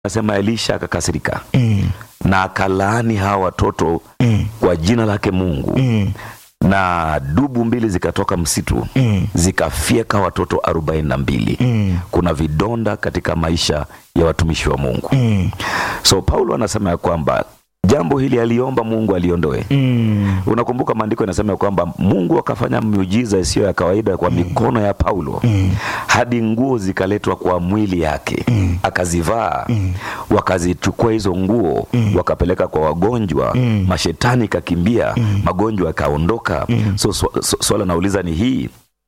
Anasema Elisha akakasirika Mm. na akalaani hawa watoto Mm. kwa jina lake Mungu Mm. na dubu mbili zikatoka msitu Mm. zikafyeka watoto arobaini na mbili. Mm. Kuna vidonda katika maisha ya watumishi wa Mungu. Mm. So Paulo anasema ya kwamba jambo hili aliomba Mungu aliondoe. Mm. Unakumbuka maandiko yanasema ya kwamba Mungu akafanya miujiza isiyo ya kawaida kwa mikono ya Paulo Mm. hadi nguo zikaletwa kwa mwili yake Mm. akazivaa Mm. wakazichukua hizo nguo Mm. wakapeleka kwa wagonjwa Mm. mashetani kakimbia magonjwa yakaondoka Mm. so swa- swa- swala nauliza ni hii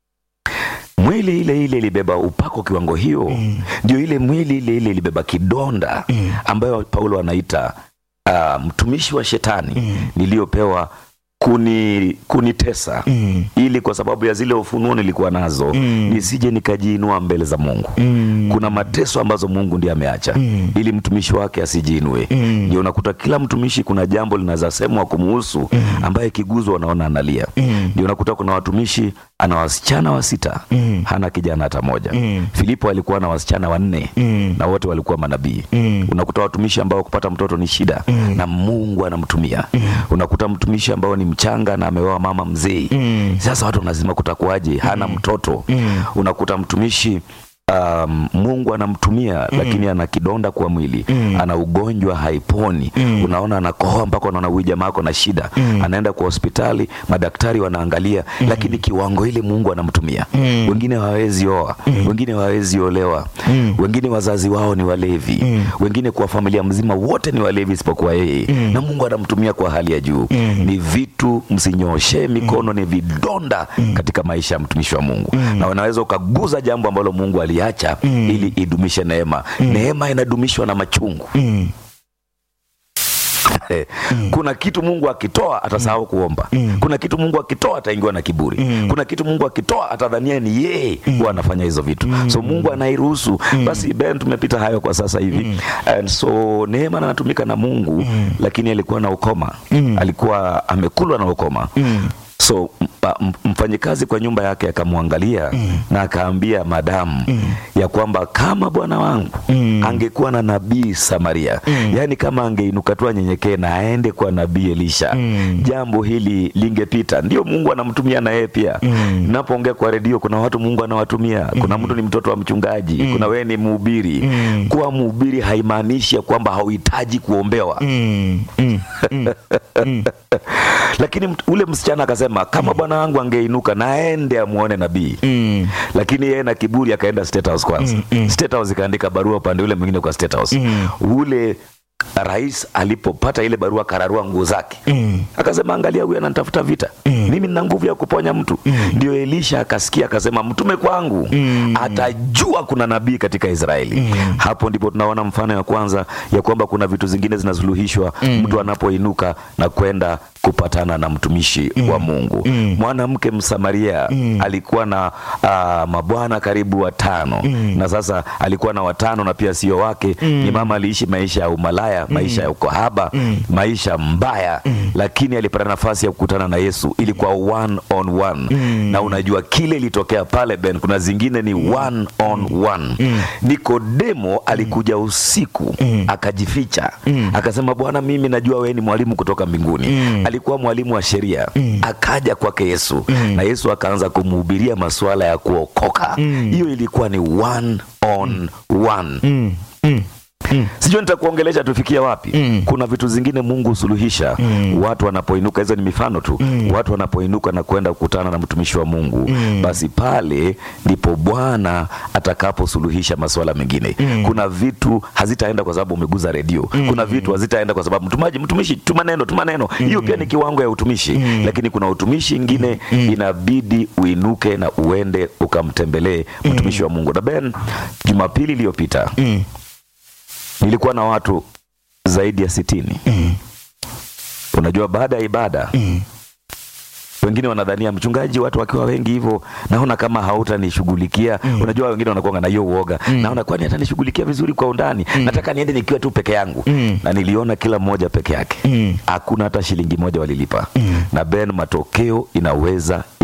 mwili ile ile ilibeba upako kiwango hiyo Mm. ndio ile mwili ile ile ilibeba kidonda Mm. ambayo paulo anaita uh, mtumishi wa shetani Mm. niliyopewa kuni kunitesa Mm. ili kwa sababu ya zile ufunuo nilikuwa nazo Mm. nisije nikajiinua mbele za mungu Mm. kuna mateso ambazo mungu ndiye ameacha Mm. ili mtumishi wake asijiinue Mm. ndio unakuta kila mtumishi kuna jambo linaweza semwa kumuhusu ambaye kiguzwa anaona analia Mm. ndio unakuta kuna watumishi ana wasichana wa sita Mm. hana kijana hata moja Mm. filipo alikuwa na wasichana wanne Mm. na wote walikuwa manabii Mm. unakuta watumishi ambao kupata mtoto ni shida Mm. na mungu anamtumia unakuta mtumishi ambao ni mchanga na ameoa mama mzee Mm. sasa watu wanasema kutakuwaje hana mtoto Mm. unakuta mtumishi um, mungu anamtumia lakini ana kidonda kwa mwili Mm. ana ugonjwa haiponi Mm. unaona anakohoa mpaka unaona huyu jamaa ako na shida Mm. anaenda kwa hospitali madaktari wanaangalia lakini kiwango ile mungu anamtumia Mm. wengine hawawezi oa wengine hawawezi olewa Mm. wengine wazazi wao ni walevi Mm. wengine kwa familia mzima wote ni walevi isipokuwa yeye Mm. na mungu anamtumia kwa hali ya juu Mm. ni vitu msinyoshe mikono ni vidonda katika maisha ya mtumishi wa mungu na unaweza ukaguza jambo ambalo mungu aliacha Mm. ili idumishe neema neema inadumishwa na machungu Mm. kuna kitu mungu akitoa atasahau kuomba Mm. kuna kitu mungu akitoa ataingiwa na kiburi Mm. kuna kitu mungu akitoa atadhania ni yeye huwa anafanya hizo vitu so mungu anairuhusu basi ben tumepita hayo kwa sasa hivi and so neema anatumika na mungu lakini alikuwa na ukoma Mm. alikuwa amekulwa na ukoma Mm. so mpa- m- mfanyikazi kwa nyumba yake akamwangalia na akaambia madamu ya kwamba kama bwana wangu Mm. angekuwa na nabii Samaria yaani kama angeinuka tu anyenyekee na aende kwa nabii Elisha Mm. jambo hili lingepita. Ndio Mungu anamtumia na yeye pia. Mm. Napoongea kwa redio, kuna watu Mungu anawatumia. Kuna mtu ni mtoto wa mchungaji, kuna wewe ni mhubiri. Mm. Kuwa mhubiri haimaanishi ya kwamba hauhitaji kuombewa Mm. Mm. Mm. lakini mt- ule msichana akasema kama bwana wangu angeinuka na aende amuone nabii Mm. lakini yeye na kiburi akaenda State House kwanza. Mm, mm. State House ikaandika barua upande ule mwingine kwa State House. Mm. Ule rais alipopata ile barua akararua nguo zake Mm. akasema angalia huyu ananitafuta vita Mm. mimi nina nguvu ya kuponya mtu ndio elisha akasikia akasema mtume kwangu Mm. atajua kuna nabii katika israeli Mm. hapo ndipo tunaona mfano ya kwanza ya kwamba kuna vitu zingine zinasuluhishwa mtu anapoinuka na kwenda kupatana na mtumishi wa mungu Mm. mwanamke msamaria alikuwa na uh, mabwana karibu watano na sasa alikuwa na watano na pia sio wake ni mama aliishi maisha ya umalaya maisha ya ukahaba maisha mbaya lakini alipata nafasi ya kukutana na yesu ilikuwa one on one na unajua kile ilitokea pale ben kuna zingine ni one on one nikodemo alikuja usiku akajificha akasema bwana mimi najua wewe ni mwalimu kutoka mbinguni alikuwa mwalimu wa sheria akaja kwake yesu na yesu akaanza kumhubiria masuala ya kuokoka hiyo ilikuwa ni one on one Mm. Mm. Mm. sijui nitakuongelesha tufikia wapi Mm. kuna vitu zingine mungu husuluhisha watu wanapoinuka hizo ni mifano tu watu wanapoinuka na kwenda kukutana na mtumishi wa mungu basi pale ndipo bwana atakaposuluhisha masuala mengine kuna vitu hazitaenda kwa sababu umeguza redio kuna vitu hazitaenda kwa sababu mtumaji mtumishi tuma neno tuma neno hiyo pia ni kiwango ya utumishi lakini kuna utumishi ingine inabidi uinuke na uende ukamtembelee mtumishi wa mungu na ben jumapili iliyopita Mm. nilikuwa na watu zaidi ya sitini Mm. unajua baada ya ibada Mm. wengine wanadhania mchungaji watu wakiwa wengi hivyo naona kama hautanishughulikia unajua wengine wanakuanga na hiyo uoga naona kwani atanishughulikia vizuri kwa undani nataka niende nikiwa tu peke yangu Mm. na niliona kila mmoja peke yake Mm. hakuna hata shilingi moja walilipa na ben matokeo inaweza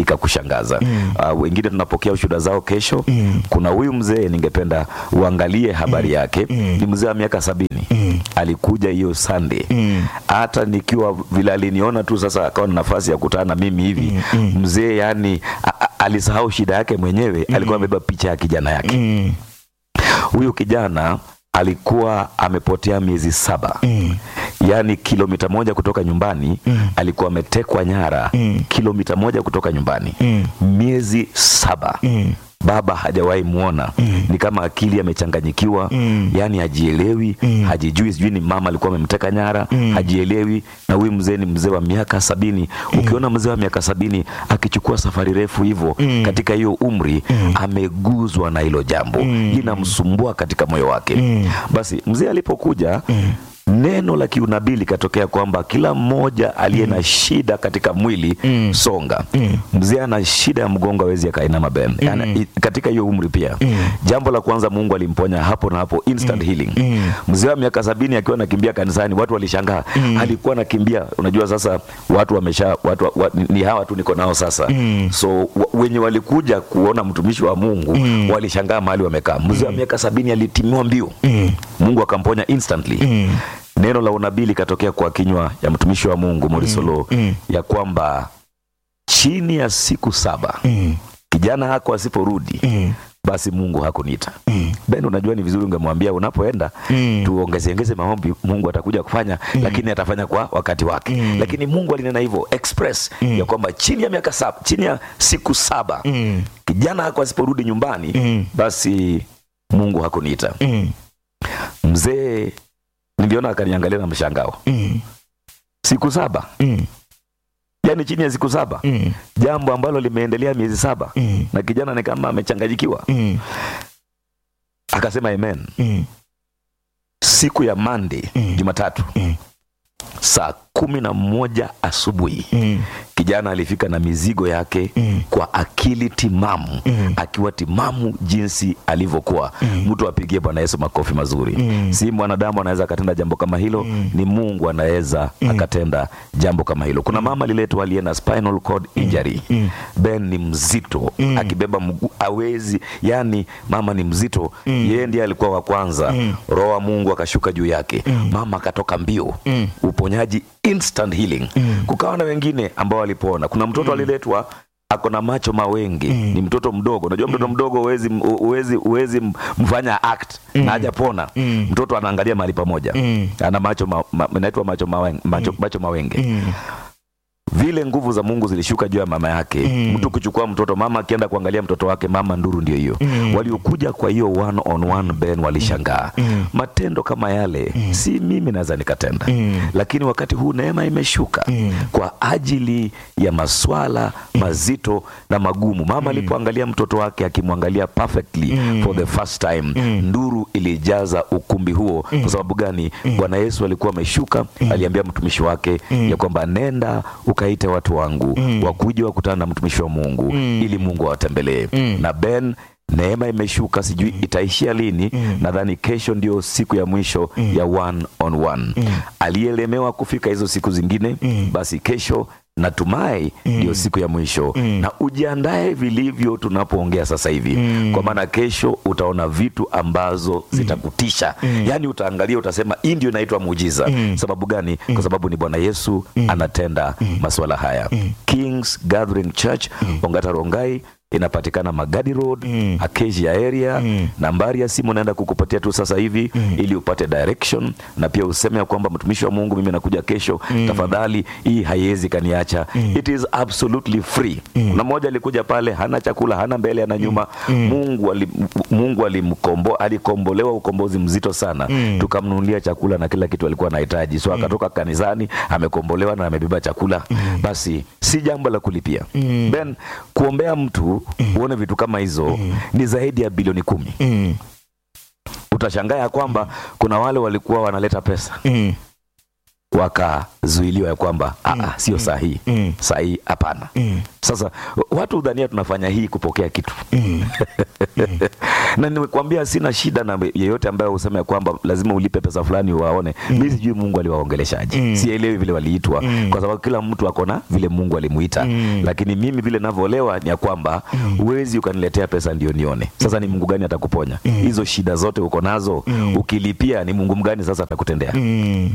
ikakushangaza uh, wengine tunapokea ushuhuda zao kesho kuna huyu mzee ningependa uangalie habari yake ni mzee wa miaka sabini alikuja hiyo Sunday hata nikiwa vile aliniona tu sasa akawa na nafasi ya kutana na mimi hivi mzee yani a- a- alisahau shida yake mwenyewe alikuwa amebeba picha ya kijana yake Mm. huyu kijana alikuwa amepotea miezi saba yaani kilomita moja kutoka nyumbani alikuwa ametekwa nyara kilomita moja kutoka nyumbani miezi saba baba hajawahi muona ni kama akili amechanganyikiwa yaani hajielewi hajijui sijui ni mama alikuwa amemteka nyara hajielewi na huyu mzee ni mzee wa miaka sabini ukiona mzee wa miaka sabini akichukua safari refu hivyo katika hiyo umri ameguzwa na hilo jambo linamsumbua katika moyo wake basi mzee alipokuja neno la kiunabii likatokea kwamba kila mmoja aliye na shida katika mwili songa mzee ana shida ya mgongo awezi akainama bem Yaani, i- katika hiyo umri pia jambo la kwanza mungu alimponya hapo na hapo instant healing mzee wa miaka sabini akiwa anakimbia kanisani watu walishangaa alikuwa anakimbia unajua sasa watu wamesha watu wa, wa, ni hawa tu niko nao sasa so wa, wenye walikuja kuona mtumishi wa mungu walishangaa mahali wamekaa mzee wa miaka sabini alitimiwa mbio mungu akamponya instantly neno la unabii likatokea kwa kinywa ya mtumishi wa mungu morisolo ya kwamba chini ya siku saba kijana hako asiporudi basi mungu hakuniita ben unajua ni vizuri ungemwambia unapoenda tuongezeongeze maombi mungu atakuja kufanya lakini atafanya kwa wakati wake lakini mungu alinena hivyo express ya kwamba chini ya miaka saba chini ya siku saba kijana hako asiporudi nyumbani basi mungu hakuniita mzee niliona akaniangalia na mshangao siku saba yaani chini ya siku saba jambo ambalo limeendelea miezi saba na kijana ni kama amechanganyikiwa akasema amen siku ya mande jumatatu saa kumi na moja asubuhi kijana alifika na mizigo yake kwa akili timamu akiwa timamu jinsi alivyokuwa mtu apigie bwana yesu makofi mazuri si mwanadamu anaweza akatenda jambo kama hilo ni mungu anaweza akatenda jambo kama hilo kuna mama aliletwa aliye na spinal cord injury ben ni mzito akibeba mguu awezi yani mama ni mzito yeye ndiye alikuwa wa kwanza roho wa mungu akashuka juu yake mama akatoka mbio uponyaji instant healing kukawa na wengine ambao walipona kuna mtoto aliletwa ako na macho mawenge ni mtoto mdogo unajua mtoto mdogo uwezi, uwezi, uwezi mfanya act na hajapona mtoto anaangalia mahali pamoja ana macho ma, ma, inaitwa macho, mawenge, macho, macho mawenge vile nguvu za mungu zilishuka juu ya mama yake mtu kuchukua mtoto mama akienda kuangalia mtoto wake mama nduru ndio hiyo waliokuja kwa hiyo one on one ben walishangaa matendo kama yale si mimi naweza nikatenda lakini wakati huu neema imeshuka kwa ajili ya maswala mazito na magumu mama alipoangalia mtoto wake akimwangalia perfectly for the first time nduru ilijaza ukumbi huo kwa sababu gani bwana yesu alikuwa ameshuka aliambia mtumishi wake ya kwamba nenda ukaite watu wangu wakuja wakutana na mtumishi wa mungu ili mungu awatembelee na ben neema imeshuka sijui itaishia lini nadhani kesho ndio siku ya mwisho ya one on one aliyelemewa kufika hizo siku zingine basi kesho natumai ndio siku ya mwisho na ujiandae vilivyo tunapoongea sasa hivi kwa maana kesho utaona vitu ambazo zitakutisha yaani utaangalia utasema hii ndio inaitwa muujiza sababu gani kwa sababu ni bwana yesu anatenda masuala haya kings gathering church ongata rongai inapatikana magadi road acacia area nambari ya simu naenda kukupatia tu sasa hivi ili upate direction na pia useme ya kwamba mtumishi wa mungu mimi nakuja kesho tafadhali hii haiwezi kaniacha it is absolutely free kuna mmoja alikuja pale hana chakula hana mbele hana nyuma mungu ali, mungu alimkombo alikombolewa ukombozi mzito sana tukamnunulia chakula na kila kitu alikuwa anahitaji so akatoka kanisani amekombolewa na amebeba chakula basi si jambo la kulipia ben kuombea mtu uone vitu kama hizo ni zaidi ya bilioni kumi utashangaa ya kwamba kuna wale walikuwa wanaleta pesa wakazuiliwa ya kwamba mm. sio sahihi Mm. sahihi hapana Mm. sasa watu hudhania tunafanya hii kupokea kitu na nimekwambia sina shida na yeyote ambaye husema ya kwamba lazima ulipe pesa fulani waone mi sijui mungu aliwaongeleshaje sielewi vile waliitwa kwa sababu kila mtu akona vile mungu alimuita lakini mimi vile navyoelewa ni ya kwamba huwezi ukaniletea pesa ndio nione sasa ni mungu gani atakuponya hizo shida zote uko nazo ukilipia ni mungu mgani sasa atakutendea Mm.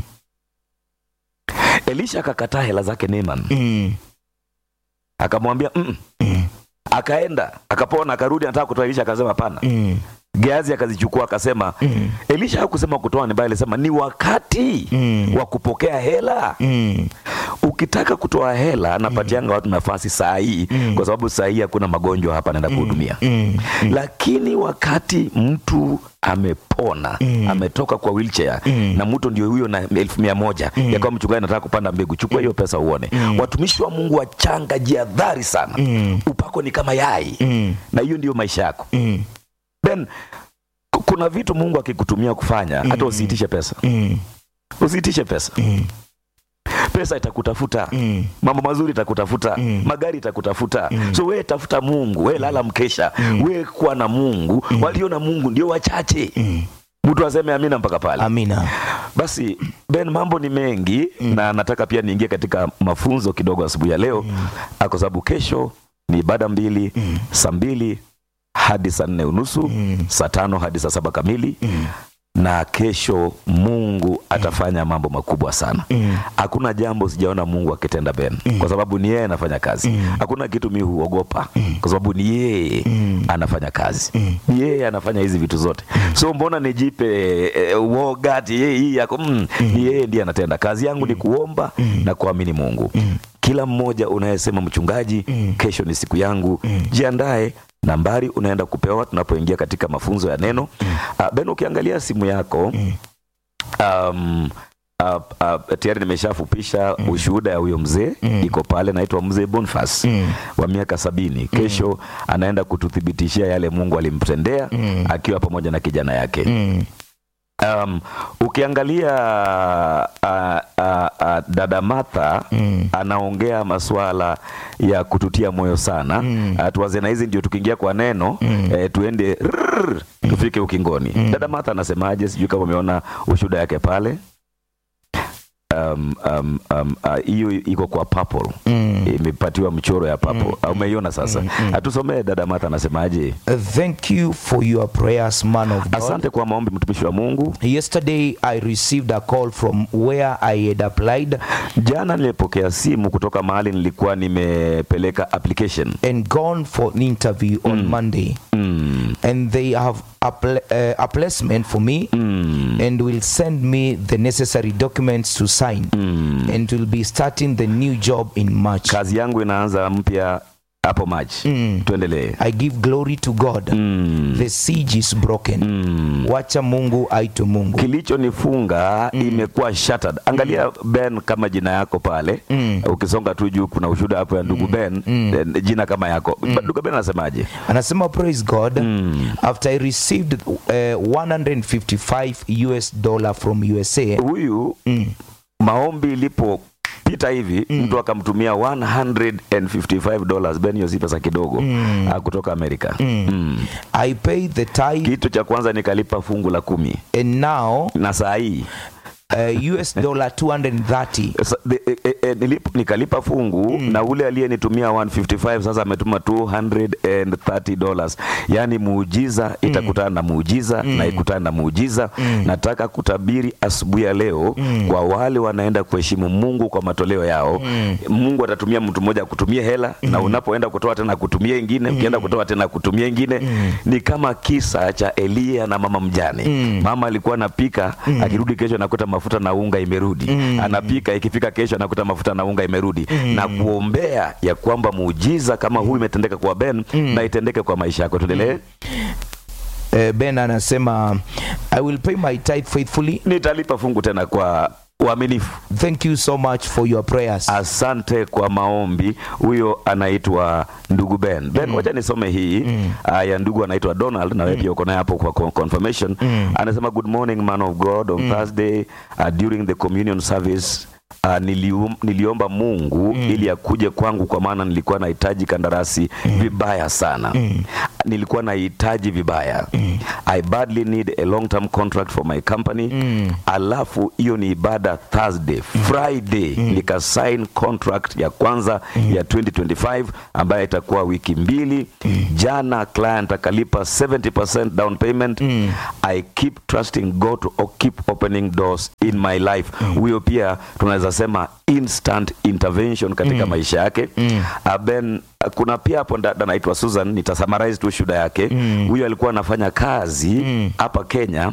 elisha akakataa hela zake Naaman Mm. akamwambia mm. akaenda akapona akarudi anataka kutoa elisha akasema hapana Mm. geazi akazichukua akasema Mm. elisha hakusema kutoa ni bali alisema ni wakati Mm. wa kupokea hela Mm. ukitaka kutoa hela anapatianga watu nafasi saa hii kwa sababu saa hii hakuna magonjwa hapa naenda kuhudumia Mm. lakini wakati mtu amepona ametoka kwa wheelchair na mtu ndio huyo na elfu mia moja ya kwamba mchungaji anataka kupanda mbegu chukua hiyo pesa uone watumishi wa mungu wachanga jiadhari sana Mm. upako ni kama yai Mm. na hiyo ndio maisha yako Mm. then ku- kuna vitu mungu akikutumia kufanya hata usiitishe pesa Mm. usiitishe pesa Mm. pesa itakutafuta Mm. mambo mazuri itakutafuta Mm. magari itakutafuta so wewe tafuta mungu wewe lala mkesha wewe kuwa na mungu walio na mungu ndio wachache Mm. mtu aseme amina mpaka pale Amina. basi ben mambo ni mengi na nataka pia niingie katika mafunzo kidogo asubuhi ya leo ah, kwa sababu kesho ni ibada mbili saa mbili hadi saa nne unusu saa tano hadi saa saba kamili na kesho mungu atafanya mambo makubwa sana hakuna jambo sijaona mungu akitenda ben kwa sababu ni yeye anafanya kazi hakuna kitu mi huogopa kwa sababu ni yeye anafanya kazi ni yeye anafanya hizi vitu zote so mbona nijipe eh, uoga ati yeye hii yako mm, ni yeye ndiye anatenda kazi yangu ni kuomba na kuamini mungu kila mmoja unayesema mchungaji kesho ni siku yangu jiandae nambari unaenda kupewa tunapoingia katika mafunzo ya neno uh, ben ukiangalia simu yako um, uh, uh, tayari nimeshafupisha ushuhuda ya huyo mzee iko pale naitwa mzee Boniface wa miaka sabini kesho anaenda kututhibitishia yale mungu alimtendea akiwa pamoja na kijana yake Mm. um, ukiangalia uh, uh, uh, dada Martha Mm. anaongea masuala ya kututia moyo sana mm. uh, tuwaze na hizi ndio tukiingia kwa neno mm. eh, tuende rrrr, tufike ukingoni dada Martha anasemaje sijui kama umeona ushuhuda yake pale um, um, um, uh, hiyo iko kwa purple Mm. imepatiwa mchoro ya purple mm. umeiona sasa atusomee dada Martha anasemaje Uh, Thank you for your prayers, man of God. asante kwa maombi mtumishi wa Mungu Yesterday, I received a call from where I had applied Jana nilipokea simu kutoka mahali nilikuwa nimepeleka application and gone for an interview on Monday. mm. And they have a, pl- uh, a placement for me Mm. and will send me the necessary documents to sign Mm. and will be starting the new job in March. kazi yangu inaanza mpya hapo Machi. Mm. Tuendelee. I give glory to God. Mm. The siege is broken. Mm. Wacha Mungu aitu Mungu. kilichonifunga imekuwa shattered. Angalia Ben kama jina yako pale Mm. ukisonga tu juu kuna ushuhuda hapo ya ndugu Ben eh, jina kama yako ndugu Ben anasemaje? Anasema praise God. Mm. After I received uh, 155 US dollar from USA. Huyu Mm. maombi ilipopita hivi mtu akamtumia 155 dollars Ben, hiyo si pesa kidogo ah, kutoka Amerika Mm. I paid the tithe Kitu cha kwanza nikalipa fungu la kumi and now na saa hii uh, US dollar 230. Sa- the- e- e- e, nilip- nikalipa fungu na ule aliyenitumia 155 sasa ametuma 230 dollars yaani muujiza itakutana na muujiza na ikutana na muujiza nataka kutabiri asubuhi ya leo kwa wale wanaenda kuheshimu mungu kwa matoleo yao mungu atatumia mtu mmoja akutumie hela na unapoenda kutoa tena akutumie ingine ukienda kutoa tena akutumie ingine ni kama kisa cha eliya na mama mjane mama alikuwa anapika akirudi kesho anakuta mafuta na unga imerudi anapika ikifika kesho anakuta mafuta na unga imerudi na kuombea ya kwamba muujiza kama huu imetendeka kwa Ben na itendeke kwa maisha yako tuendelee Uh, ben anasema I will pay my tithe faithfully nitalipa fungu tena kwa uaminifu thank you so much for your prayers asante kwa maombi huyo anaitwa ndugu ben ben wacha nisome hii uh, ya ndugu anaitwa donald na wewe pia uko naye hapo kwa con- confirmation anasema good morning man of god on thursday uh, during the communion service Uh, nilium, niliomba mungu ili akuje kwangu kwa maana nilikuwa nahitaji kandarasi vibaya sana nilikuwa nahitaji vibaya i badly need a long term contract for my company alafu hiyo ni ibada thursday friday nikasign contract ya kwanza ya 2025 ambayo itakuwa wiki mbili jana client akalipa 70% down payment i keep trusting god to o- keep opening doors in my life huyo pia tunaweza sema instant intervention katika maisha yake uh, ben uh, kuna pia hapo dada anaitwa susan nitasummarize tu shuda yake huyo alikuwa anafanya kazi hapa kenya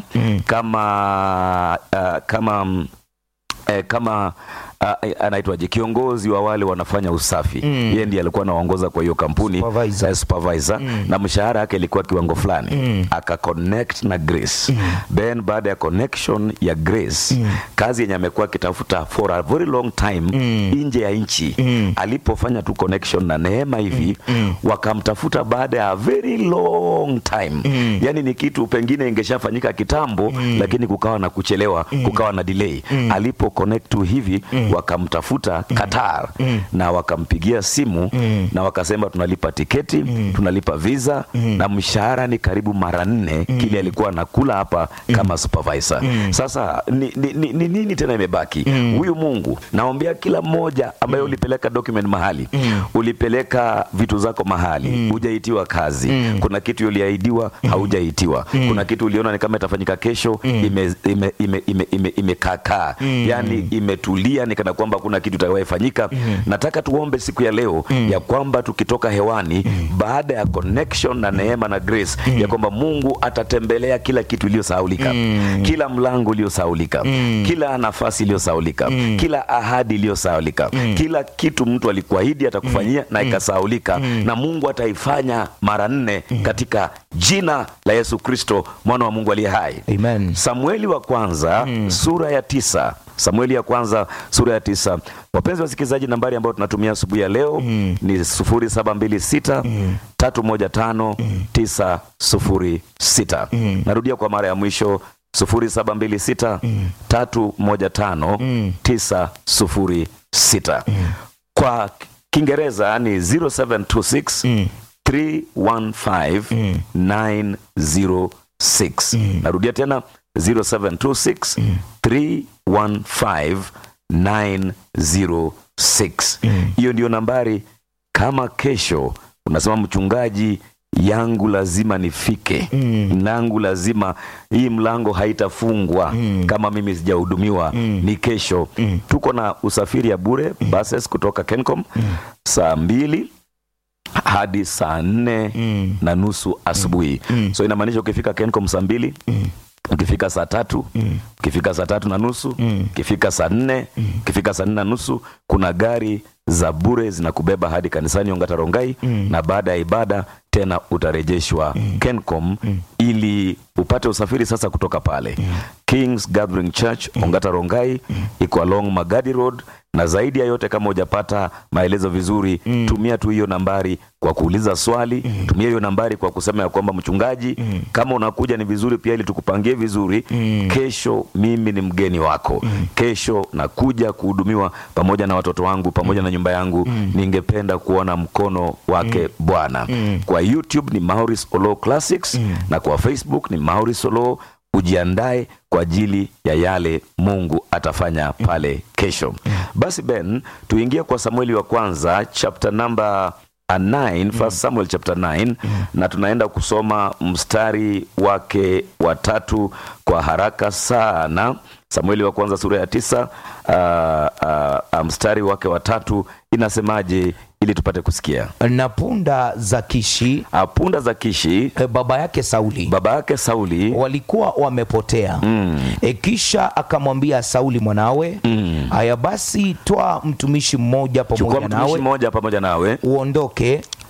kama uh, kama mm, eh, kama uh, anaitwaje kiongozi wa wale wanafanya usafi mm. yeye ndiye alikuwa anaongoza kwa hiyo kampuni Supervisor. eh, supervisor na mshahara yake ilikuwa kiwango fulani mm. aka connect na grace mm. then baada ya connection ya grace mm. kazi yenye amekuwa akitafuta for a very long time mm. nje ya nchi mm. alipofanya tu connection na neema hivi mm. wakamtafuta baada ya a very long time mm. yani ni kitu pengine ingeshafanyika kitambo mm. lakini kukawa na kuchelewa mm. kukawa na delay mm. alipo connect tu hivi mm. wakamtafuta Qatar mm. na wakampigia simu mm. na wakasema tunalipa tiketi mm. tunalipa visa mm. na mshahara ni karibu mara nne mm. kile alikuwa anakula hapa mm. kama supervisor mm. sasa ni, ni, ni, ni nini tena imebaki huyu Mungu naombea kila mmoja ambaye ulipeleka document mahali ulipeleka vitu zako mahali hujaitiwa kazi kuna kitu uliahidiwa haujaitiwa kuna kitu uliona ni kama itafanyika kesho ime ime ime ime, ime, imekaakaa yani imetulia ni kana kwamba kuna kitu itakayofanyika nataka tuombe siku ya leo ya kwamba tukitoka hewani baada ya connection na neema na grace ya kwamba Mungu atatembelea kila kitu iliyosahaulika kila mlango uliosahaulika kila nafasi iliyosahaulika kila ahadi iliyosahaulika kila kitu mtu alikuahidi atakufanyia na ikasahaulika na Mungu ataifanya mara nne katika jina la Yesu Kristo mwana wa Mungu aliye hai amen Samueli wa kwanza sura ya tisa Samueli ya kwanza sura ya tisa. Wapenzi wasikilizaji, nambari ambayo tunatumia asubuhi ya leo ni sufuri saba mbili sita tatu moja tano tisa sufuri sita. Narudia kwa mara ya mwisho sufuri saba mbili sita tatu moja tano tisa sufuri sita. Kwa Kiingereza ni 0726 315 906. Narudia tena 0726 315 906. Hiyo ndio nambari. Kama kesho unasema mchungaji, yangu lazima nifike, nangu lazima hii mlango haitafungwa kama mimi sijahudumiwa, ni kesho. Tuko na usafiri ya bure buses kutoka Kencom saa mbili hadi saa nne na nusu asubuhi. So inamaanisha ukifika Kencom saa mbili ukifika saa tatu ukifika saa tatu na nusu ukifika saa nne ukifika saa nne na nusu kuna gari za bure zinakubeba hadi kanisani Ongata Rongai na baada ya ibada tena utarejeshwa Kencom ili upate usafiri sasa kutoka pale Kings Gathering Church Ongata Rongai iko along Magadi Road na zaidi ya yote kama hujapata maelezo vizuri tumia tu hiyo nambari kwa kuuliza swali tumia hiyo nambari kwa kusema ya kwamba mchungaji kama unakuja ni vizuri pia ili tukupangie vizuri kesho mimi ni mgeni wako kesho nakuja kuhudumiwa pamoja na watoto wangu pamoja na nyumba yangu ningependa kuona mkono wake Bwana kwa YouTube ni Maurice Olo Classics na kwa Facebook ni Maurice Olo ujiandae kwa ajili ya yale Mungu atafanya pale kesho. Basi Ben, tuingie kwa Samueli wa kwanza chapter number 9 first Samuel chapter 9 na tunaenda kusoma mstari wake wa tatu kwa haraka sana. Samueli wa kwanza sura ya tisa uh, uh, uh, mstari wake wa tatu inasemaje ili tupate kusikia. na punda za Kishi Uh, punda za Kishi eh, baba yake Sauli baba yake Sauli walikuwa wamepotea e, kisha akamwambia Sauli mwanawe haya basi toa mtumishi mmoja chukua pamoja mtumishi nawe mmoja pamoja nawe uondoke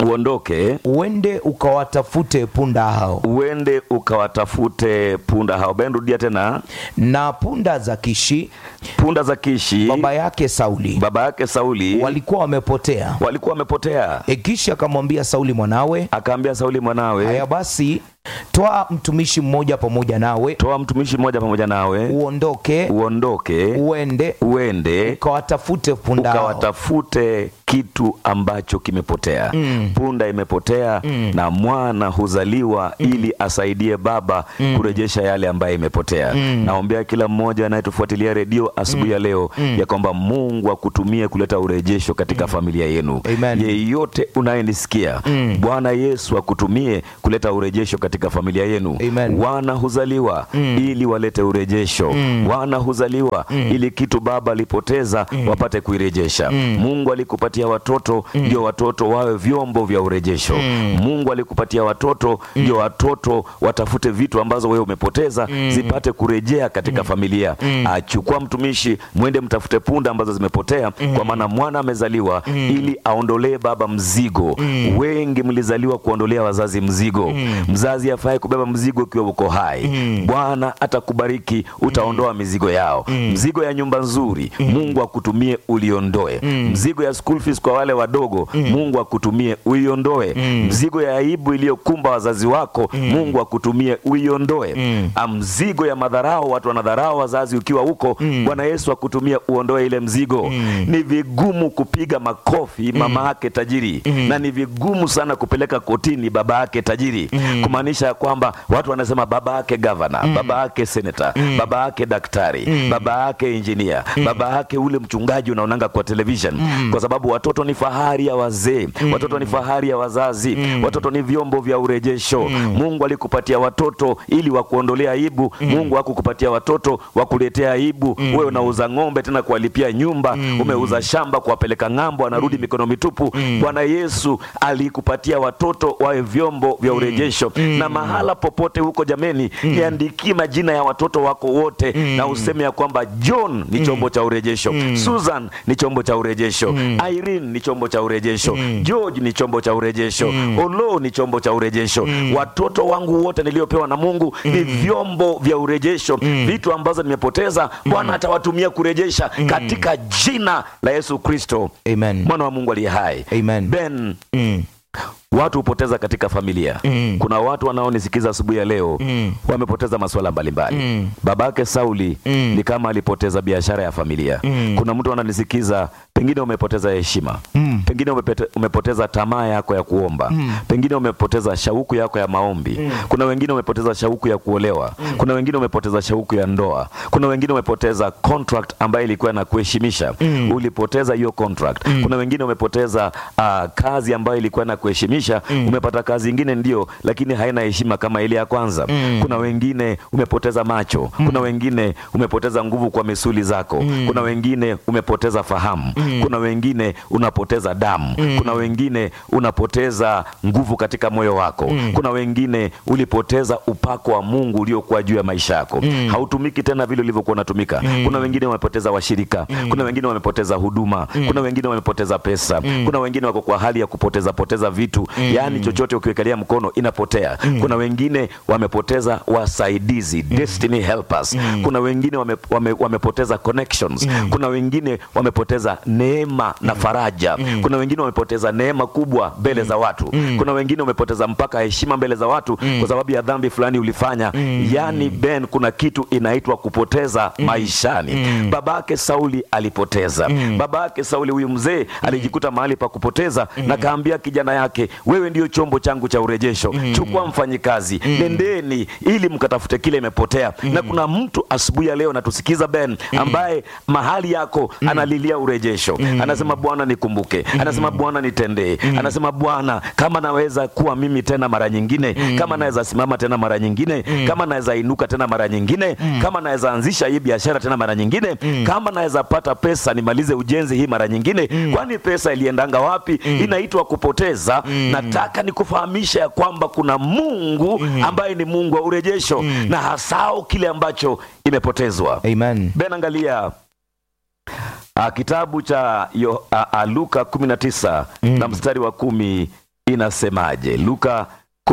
uondoke uende ukawatafute punda hao uende ukawatafute punda hao ben rudia tena na punda za kishi punda za kishi baba yake sauli baba yake sauli walikuwa wamepotea walikuwa wamepotea e kisha akamwambia sauli mwanawe akaambia sauli mwanawe haya basi toa mtumishi mmoja pamoja nawe toa mtumishi mmoja pamoja nawe uondoke uondoke uende uende ukawatafute punda hao ukawatafute kitu ambacho kimepotea Mm. punda imepotea na mwana huzaliwa ili asaidie baba kurejesha yale ambayo imepotea naombea kila mmoja anayetufuatilia redio asubuhi ya leo ya kwamba mungu akutumie kuleta urejesho katika familia yenu Amen. yeyote unayenisikia bwana yesu akutumie kuleta urejesho katika familia yenu Amen. wana huzaliwa ili walete urejesho wana huzaliwa ili kitu baba alipoteza wapate kuirejesha mungu alikupatia watoto ndio watoto wawe vyombo vya urejesho mungu alikupatia watoto ndio watoto watafute vitu ambazo wewe umepoteza zipate kurejea katika familia achukua mtumishi mwende mtafute punda ambazo zimepotea kwa maana mwana amezaliwa ili aondolee baba mzigo wengi mlizaliwa kuondolea wazazi mzigo mzazi afai kubeba mzigo ukiwa uko hai bwana atakubariki utaondoa mizigo yao mzigo ya nyumba nzuri mungu akutumie uliondoe mzigo ya school fees kwa wale wadogo mungu akutumie uiondoe mzigo ya aibu iliyokumba wazazi wako mungu akutumie uiondoe Ah, mzigo ya madharao watu wanadharau wazazi ukiwa huko bwana yesu akutumie uondoe ile mzigo ni vigumu kupiga makofi mama yake tajiri na ni vigumu sana kupeleka kotini baba yake tajiri kumaanisha ya kwamba watu wanasema baba yake gavana baba yake senata baba yake daktari baba yake injinia baba yake ule mchungaji unaonanga kwa television kwa sababu watoto ni fahari ya wazee watoto ni fahari ya wazazi watoto ni vyombo vya urejesho mungu alikupatia watoto ili wakuondolea aibu mungu hakukupatia watoto wakuletea aibu wewe unauza ng'ombe tena kuwalipia nyumba umeuza shamba kuwapeleka ng'ambo anarudi mikono mitupu bwana yesu alikupatia watoto wawe vyombo vya urejesho na mahala popote huko jameni niandikie majina ya watoto wako wote na useme ya kwamba john ni chombo cha urejesho susan ni chombo cha urejesho irene ni chombo cha urejesho george ni chombo cha urejesho olo ni chombo cha urejesho watoto wangu wote niliopewa na mungu ni vyombo vya urejesho vitu ambazo nimepoteza bwana atawatumia kurejesha katika jina la yesu kristo amen mwana wa mungu aliye hai Amen. ben mm. watu hupoteza katika familia Mm. kuna watu wanaonisikiza asubuhi ya leo Mm. wamepoteza masuala mbalimbali Mm. babake sauli Mm. ni kama alipoteza biashara ya familia Mm. kuna mtu ananisikiza pengine umepoteza heshima Mm. pengine umepete, umepoteza tamaa yako ya kuomba Mm. pengine umepoteza shauku yako ya maombi kuna wengine umepoteza shauku ya kuolewa kuna wengine umepoteza shauku ya ndoa kuna wengine umepoteza contract ambayo ilikuwa na kuheshimisha Mm. ulipoteza hiyo contract kuna wengine umepoteza uh, kazi ambayo ilikuwa na kuheshimisha umepata kazi ingine ndio lakini haina heshima kama ile ya kwanza Mm. kuna wengine umepoteza macho kuna wengine umepoteza nguvu kwa misuli zako kuna wengine umepoteza fahamu kuna wengine unapoteza damu kuna wengine unapoteza nguvu katika moyo wako kuna wengine ulipoteza upako wa mungu uliokuwa juu ya maisha yako hautumiki tena vile ulivyokuwa unatumika kuna wengine wamepoteza washirika kuna wengine wamepoteza huduma kuna wengine wamepoteza pesa kuna wengine wako kwa hali ya kupoteza poteza vitu yaani chochote ukiwekalia mkono inapotea kuna wengine wamepoteza wasaidizi destiny helpers kuna wengine wame, wame, wamepoteza connections kuna wengine wamepoteza neema na faraja kuna wengine wamepoteza neema kubwa mbele za watu kuna wengine wamepoteza mpaka heshima mbele za watu kwa sababu ya dhambi fulani ulifanya yaani ben kuna kitu inaitwa kupoteza maishani babake sauli alipoteza babake sauli huyu mzee alijikuta mahali pa kupoteza na kaambia kijana yake wewe ndio chombo changu cha urejesho chukua mfanyikazi nendeni ili mkatafute kile imepotea na kuna mtu asubuhi ya leo natusikiza ben ambaye mahali yako analilia urejesho anasema bwana nikumbuke anasema bwana nitendee anasema bwana kama naweza kuwa mimi tena mara nyingine kama naweza simama tena mara nyingine kama naweza inuka tena mara nyingine kama naweza anzisha hii biashara tena mara nyingine kama naweza pata pesa nimalize ujenzi hii mara nyingine kwani pesa iliendanga wapi inaitwa kupoteza nataka nikufahamisha ya kwamba kuna mungu ambaye ni mungu wa urejesho na hasao kile ambacho imepotezwa amen ben angalia a, kitabu cha yo, a, a, luka 19 na mstari wa kumi inasemaje? Luka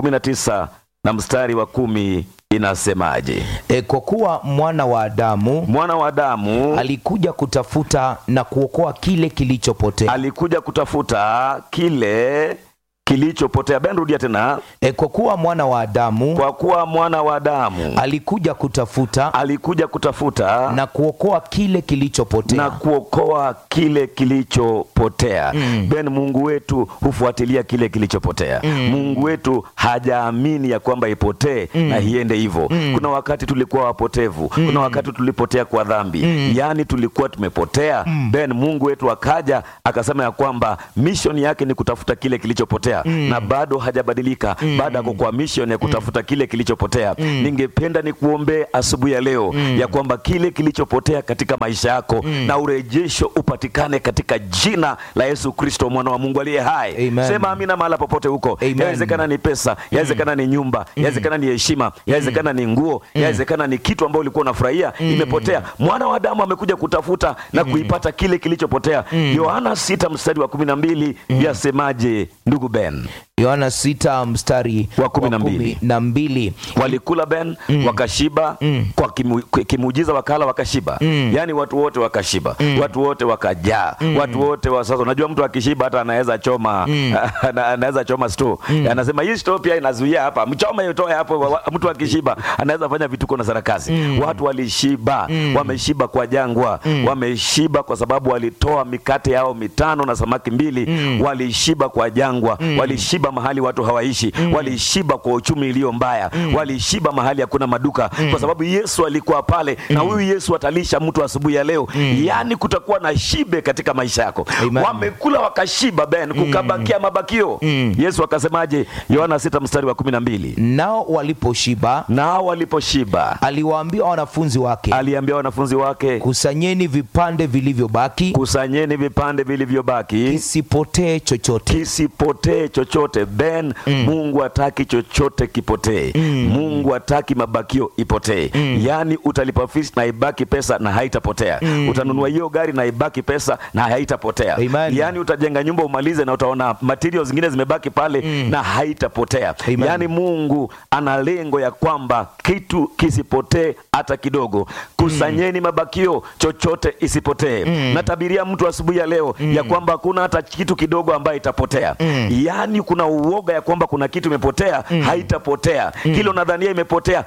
19 na mstari wa kumi inasemaje? E, kwa kuwa mwana wa Adamu Mwana wa Adamu alikuja kutafuta na kuokoa kile kilichopotea. alikuja kutafuta kile kilichopotea. Ben, rudia tena. E, kwa kuwa mwana wa Adamu Kwa kuwa mwana wa Adamu alikuja kutafuta alikuja kutafuta na kuokoa kile kilichopotea. na kuokoa kile kilichopotea. Ben, Mungu wetu hufuatilia kile kilichopotea. Mungu wetu hajaamini ya kwamba ipotee na iende hivyo. Kuna wakati tulikuwa wapotevu, kuna wakati tulipotea kwa dhambi, yaani tulikuwa tumepotea. Ben, Mungu wetu akaja akasema ya kwamba mission yake ni kutafuta kile kilichopotea na bado hajabadilika, bado ako kwa mission ya kutafuta kile kilichopotea. Ningependa nikuombee asubuhi ya leo ya kwamba kile kilichopotea katika maisha yako na urejesho upatikane katika jina la Yesu Kristo mwana wa Mungu aliye hai. Amen. Sema amina mahala popote huko. Amen. Yawezekana ni pesa, yawezekana ni nyumba, yawezekana ni heshima, yawezekana ni nguo, yawezekana ni kitu ambacho ulikuwa unafurahia imepotea. Mwana wa Adamu amekuja kutafuta na kuipata kile kilichopotea. Yohana sita mstari wa kumi na mbili yasemaje, ndugu Ben? Yohana sita mstari Wa kumi na mbili. kumi na mbili. walikula ben wakashiba kwa kimu, kimuujiza wakala wakashiba yaani watu wote wakashiba watu wote wakajaa watu wote wa sasa unajua mtu akishiba hata anaweza choma ana- anaweza choma sto anasema hii sto pia inazuia hapa mchome utoe hapo wa- wa- mtu akishiba anaweza fanya vituko na sarakasi watu walishiba wameshiba kwa jangwa wameshiba kwa sababu walitoa mikate yao mitano na samaki mbili walishiba kwa jangwa walishiba mahali watu hawaishi walishiba kwa uchumi iliyo mbaya walishiba mahali hakuna maduka kwa sababu Yesu alikuwa pale na huyu Yesu atalisha mtu asubuhi ya leo yaani kutakuwa na shibe katika maisha yako Amen. wamekula wakashiba ben kukabakia mabakio Yesu akasemaje Yohana 6 mstari wa kumi na mbili Nao waliposhiba nao waliposhiba aliwaambia wanafunzi wake, aliambia wanafunzi wake kusanyeni vipande vilivyobaki kusanyeni vipande vilivyobaki kisipotee chochote. kisipotee chochote ben mungu hataki chochote kipotee mungu hataki mabakio ipotee yaani utalipa fees na ibaki pesa na haitapotea utanunua hiyo gari na ibaki pesa na haitapotea Amen. yaani utajenga nyumba umalize na utaona materials zingine zimebaki pale na haitapotea Amen. yaani mungu ana lengo ya kwamba kitu kisipotee hata kidogo kusanyeni mabakio chochote isipotee natabiria mtu asubuhi ya leo ya kwamba hakuna hata kitu kidogo ambayo itapotea yaani kuna uoga ya kwamba kuna kitu imepotea haitapotea kile unadhania imepotea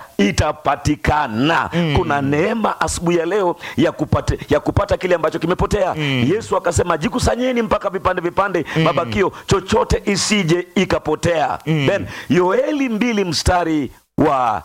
itapatikana kuna neema asubuhi ya leo ya kupata, ya kupata kile ambacho kimepotea yesu akasema jikusanyeni mpaka vipande vipande mabakio chochote isije ikapotea then yoeli mbili mstari wa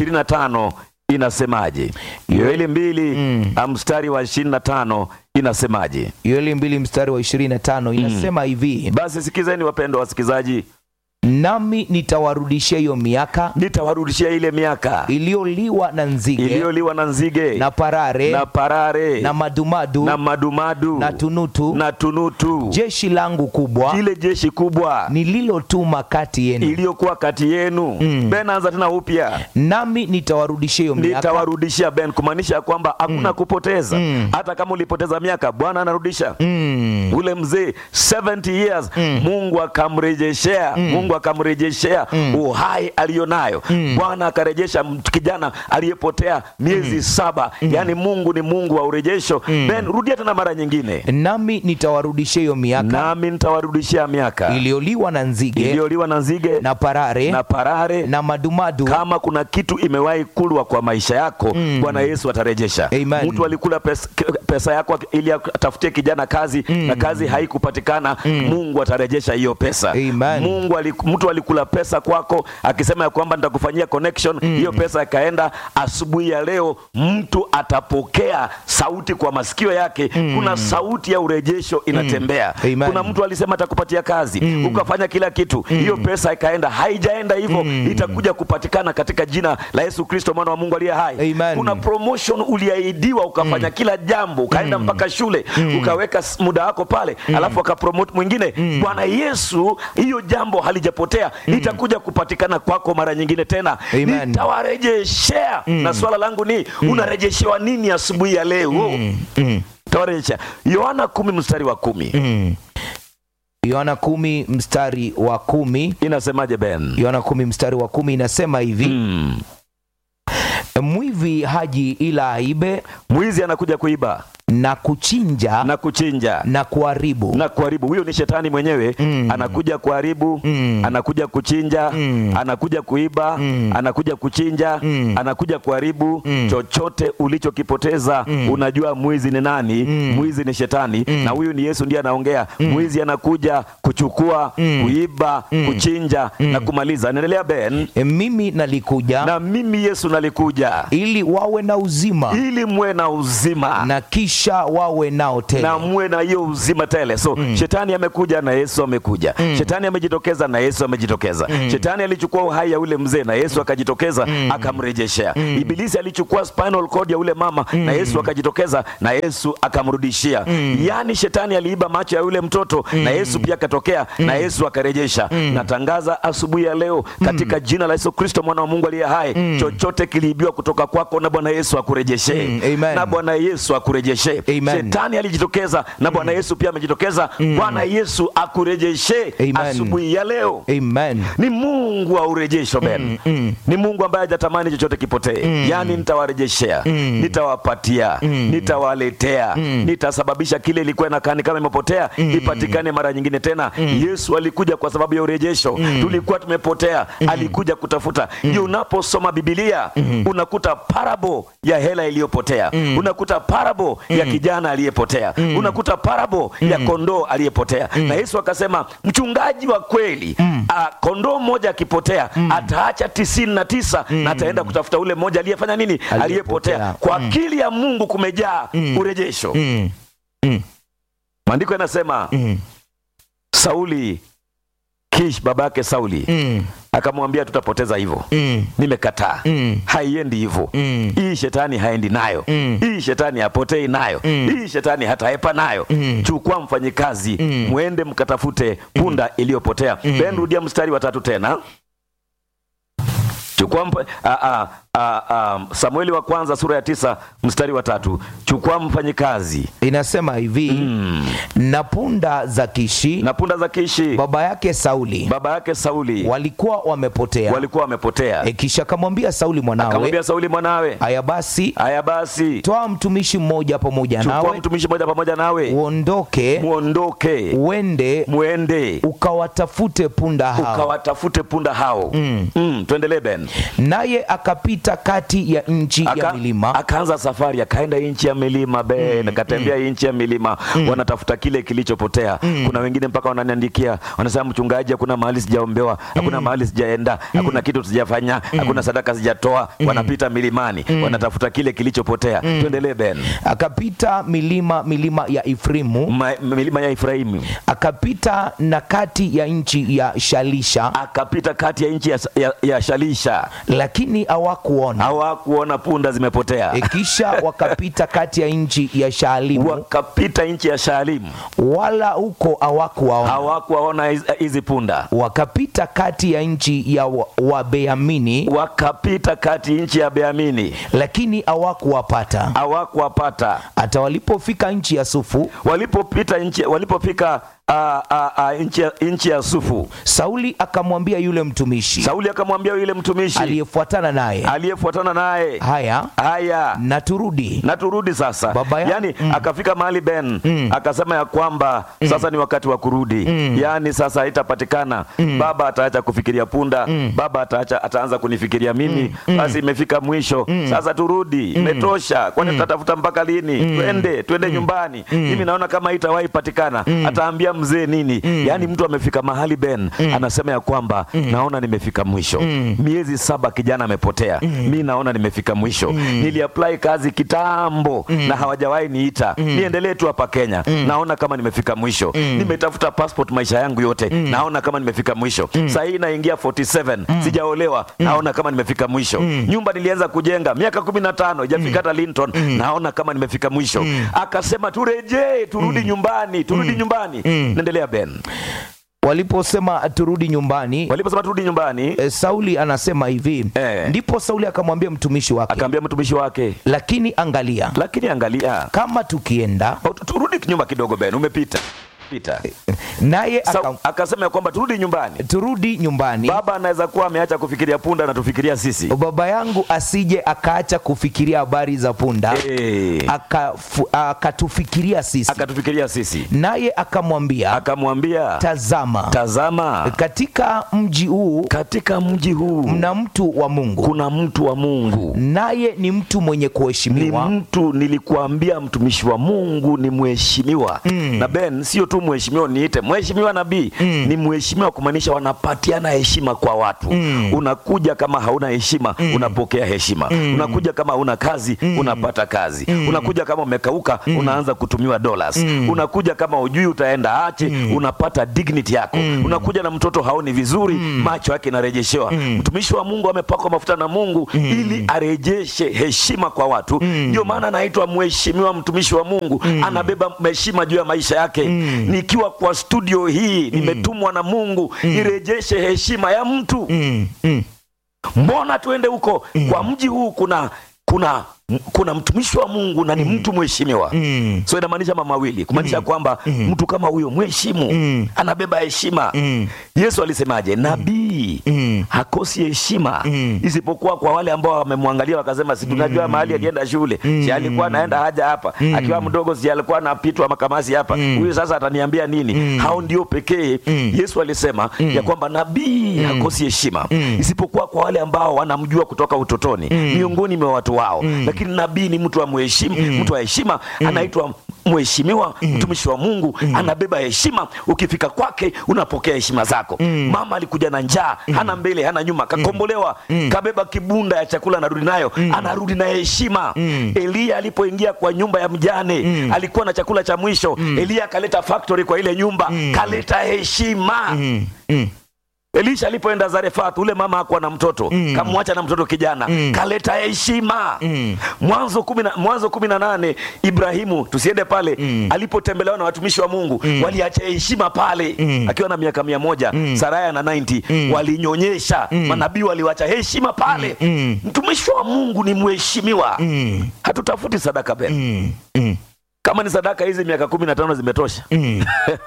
25 inasemaje yoeli mbili ah, mstari wa 25 inasemaje Yoeli mbili mstari wa 25 inasema hivi, basi sikizeni wapendwa wasikilizaji nami nitawarudishia hiyo miaka nitawarudishia ile miaka iliyoliwa na nzige iliyoliwa na nzige na parare na parare na madumadu na madumadu na tunutu na tunutu jeshi langu kubwa ile jeshi kubwa nililotuma kati yenu iliyokuwa kati yenu ben anza tena upya nami nitawarudishia hiyo miaka nitawarudishia ben kumaanisha ya kwamba hakuna kupoteza hata kama ulipoteza miaka bwana anarudisha Mm. ule mzee 70 years mungu akamrejeshea mungu akamrejeshea uhai aliyonayo bwana akarejesha m- kijana aliyepotea miezi saba yaani mungu ni mungu wa urejesho ben rudia tena mara nyingine nami nitawarudishia hiyo miaka nami nitawarudishia miaka iliyoliwa na nzige iliyoliwa na nzige na parare na parare na madumadu kama kuna kitu imewahi kulwa kwa maisha yako bwana yesu atarejesha Amen. mtu alikula pesa, pesa yako ili atafutie kijana kazi na kazi haikupatikana mungu atarejesha hiyo pesa Amen. mungu aliku, mtu alikula pesa kwako akisema ya kwamba nitakufanyia connection hiyo pesa ikaenda asubuhi ya leo mtu atapokea sauti kwa masikio yake kuna sauti ya urejesho inatembea Amen. kuna mtu alisema atakupatia kazi ukafanya kila kitu hiyo pesa ikaenda haijaenda hivyo itakuja kupatikana katika jina la yesu kristo mwana wa mungu aliye hai Amen. kuna promotion uliahidiwa ukafanya kila jambo ukaenda mpaka shule ukaweka s- muda wako pale alafu akapromote mwingine bwana yesu hiyo jambo halijapotea itakuja kupatikana kwako mara nyingine tena Amen. nitawarejeshea na swala langu ni unarejeshewa nini asubuhi ya leo Mm. tawarejesha yohana kumi mstari wa kumi Mm. yohana kumi mstari wa kumi inasemaje ben yohana kumi mstari wa kumi inasema hivi mm. mwivi haji ila aibe mwizi anakuja kuiba na kuchinja na kuchinja na kuharibu na kuharibu huyo ni shetani mwenyewe Mm. anakuja kuharibu Mm. anakuja kuchinja Mm. anakuja kuiba Mm. anakuja kuchinja Mm. anakuja kuharibu Mm. chochote ulichokipoteza unajua mwizi ni nani mwizi ni shetani na huyu ni yesu ndiye anaongea mwizi anakuja kuchukua kuiba kuchinja na kumaliza anaendelea ben E, mimi nalikuja na mimi yesu nalikuja ili wawe na uzima ili muwe na uzima na kisha wawe nao tele na muwe na hiyo uzima tele so shetani amekuja na yesu amekuja shetani amejitokeza na yesu amejitokeza shetani alichukua uhai ya ule mzee na yesu akajitokeza akamrejeshea ibilisi alichukua spinal cord ya ule mama na yesu akajitokeza na yesu akamrudishia yaani shetani aliiba macho ya yule mtoto na yesu pia akatokea na yesu akarejesha natangaza asubuhi ya leo katika jina la yesu kristo mwana wa mungu aliye hai chochote kiliibiwa kutoka kwako na bwana yesu akurejeshe Mm, amen. na bwana yesu akurejeshe Amen. shetani alijitokeza na bwana yesu pia amejitokeza bwana yesu akurejeshe Amen. asubuhi ya leo amen ni mungu wa urejesho ben ni mungu ambaye hajatamani chochote kipotee yaani nitawarejeshea nitawapatia nitawaletea nitasababisha kile ilikuwa inakani kama imepotea ipatikane mara nyingine tena yesu alikuja kwa sababu ya urejesho tulikuwa tumepotea alikuja kutafuta ndio unaposoma bibilia unakuta parabo ya hela iliyopotea unakuta parabo ya kijana aliyepotea unakuta parabo ya kondoo aliyepotea na yesu akasema mchungaji wa kweli ah, kondoo mmoja akipotea ataacha tisini na tisa na ataenda kutafuta ule mmoja aliyefanya nini aliyepotea kwa akili ya mungu kumejaa urejesho Mm. Mm. maandiko yanasema Mm. sauli kish baba yake sauli Mm. akamwambia tutapoteza hivyo Mm. nimekataa Mm. haiendi hivyo Mm. hii shetani haendi nayo Mm. hii shetani hapotei nayo hii shetani hataepa nayo Mm. chukua mfanyikazi mwende mkatafute punda iliyopotea ben rudia mstari wa tatu tena chukua mpa, a, a, a, a, samueli wa kwanza sura ya tisa mstari wa tatu chukua mfanyikazi inasema hivi na punda za kishi na punda za kishi baba yake sauli baba yake sauli walikuwa wamepotea walikuwa wamepotea e, kisha akamwambia sauli mwanawe akamwambia sauli mwanawe haya basi haya basi toa mtumishi mmoja pamoja chukua nawe mtumishi mmoja pamoja nawe uondoke muondoke uende mwende ukawatafute punda hao ukawatafute punda hao mm. Mm, tuendelee ben naye akapita kati ya nchi ya Aka- milima akaanza safari akaenda nchi ya milima ben akatembea nchi ya milima wanatafuta kile kilichopotea kuna wengine mpaka wananiandikia wanasema mchungaji hakuna mahali sijaombewa hakuna mahali sijaenda hakuna kitu sijafanya hakuna sadaka sijatoa wanapita milimani wanatafuta kile kilichopotea tuendelee ben akapita milima milima ya ifrimu Ma, milima ya Efraimu akapita na kati ya nchi ya shalisha akapita kati ya nchi ya, ya, ya Shalisha lakini hawakuona hawakuona punda zimepotea E, kisha wakapita kati ya nchi ya shaalimu wakapita nchi ya Shaalimu wala huko hawakuwaona hawakuwaona hizi- hizi punda wakapita kati ya nchi ya wa- wabeamini wakapita kati nchi ya Beamini lakini hawakuwapata hawakuwapata hata walipofika nchi ya sufu walipopita nchi walipofika ah, ah, ah, nchi ya- nchi ya Sufu sauli akamwambia yule mtumishi Sauli akamwambia yule mtumishi aliyefuatana naye aliyefuatana naye haya haya na turudi na turudi sasa Baba ya- yani akafika mahali ben akasema ya kwamba sasa ni wakati wa kurudi yani sasa haitapatikana baba ataacha kufikiria punda baba ataacha ataanza kunifikiria mimi basi imefika mwisho sasa turudi imetosha kwani tutatafuta mpaka lini twende twende nyumbani mimi naona kama haitawahi patikana ataambia mzee nini yani mtu amefika mahali ben anasema ya kwamba naona nimefika mwisho miezi saba kijana amepotea mi naona nimefika mwisho niliapply kazi kitambo na hawajawahi niita niendelee tu hapa Kenya naona kama nimefika mwisho nimetafuta passport maisha yangu yote naona kama nimefika mwisho saa hii naingia 47 sijaolewa naona kama nimefika mwisho nyumba nilianza kujenga miaka kumi na tano ijafika hata Linton naona kama nimefika mwisho akasema turejee turudi nyumbani turudi nyumbani naendelea Ben waliposema turudi nyumbani waliposema turudi nyumbani e, sauli anasema hivi Eh. ndipo sauli akamwambia mtumishi wake akaambia mtumishi wake lakini angalia lakini angalia kama tukienda Oh, tu- turudi nyuma kidogo Ben umepita pita naye Sa, aka, akasema ya kwamba turudi nyumbani turudi nyumbani baba anaweza kuwa ameacha kufikiria punda na tufikiria sisi baba yangu asije akaacha kufikiria habari za punda Eh, akafu- akatufikiria sisi akatufikiria sisi naye akamwambia akamwambia tazama tazama katika mji huu katika mji huu mna mtu wa mungu kuna mtu wa mungu naye ni mtu mwenye ni kuheshimiwa mtu nilikuambia mtumishi wa mungu ni mheshimiwa na ben sio tu mheshimiwa niite mheshimiwa nabii ni mheshimiwa kumaanisha wanapatiana heshima kwa watu unakuja kama hauna heshima unapokea heshima unakuja kama hauna kazi unapata kazi unakuja kama umekauka unaanza kutumiwa dollars unakuja kama ujui utaenda ache unapata dignity yako unakuja na mtoto haoni vizuri macho yake inarejeshewa mtumishi wa mungu amepakwa mafuta na mungu ili arejeshe heshima kwa watu ndio maana anaitwa mheshimiwa mtumishi wa mungu anabeba heshima juu ya maisha yake nikiwa kwa studio hii nimetumwa na mungu nirejeshe heshima ya mtu mm, mm, mbona tuende huko kwa mji huu kuna kuna kuna mtumishi wa mungu na ni mtu mheshimiwa mm, so inamaanisha mambo mawili kumaanisha kwamba mtu kama huyo mheshimu Mm. anabeba heshima mm, yesu alisemaje nabii mm, hakosi heshima Mm. isipokuwa kwa wale ambao wamemwangalia wakasema si tunajua mahali alienda shule si alikuwa anaenda haja hapa akiwa mdogo si alikuwa anapitwa makamasi hapa huyu sasa ataniambia nini hao ndio pekee yesu alisema ya kwamba nabii hakosi heshima isipokuwa kwa wale ambao wanamjua kutoka utotoni miongoni mwa watu wao lakini nabii ni mtu wa mheshimu mtu wa heshima anaitwa mheshimiwa mtumishi wa mungu anabeba heshima ukifika kwake unapokea heshima zako mama alikuja na njaa hana mbele hana nyuma kakombolewa kabeba kibunda ya chakula anarudi nayo anarudi na heshima eliya alipoingia kwa nyumba ya mjane alikuwa na chakula cha mwisho eliya akaleta factory kwa ile nyumba kaleta heshima mm, mm, elisha alipoenda zarefat ule mama hakuwa na mtoto kamwacha na mtoto kijana kaleta heshima mwanzo kumi na- mwanzo kumi na nane ibrahimu tusiende pale alipotembelewa na watumishi wa mungu waliacha heshima pale akiwa na miaka mia moja saraya na 90 walinyonyesha manabii waliwacha heshima pale mtumishi wa mungu ni mheshimiwa mm, hatutafuti sadaka ben mm, mm, kama ni sadaka hizi miaka kumi na tano zimetosha mm,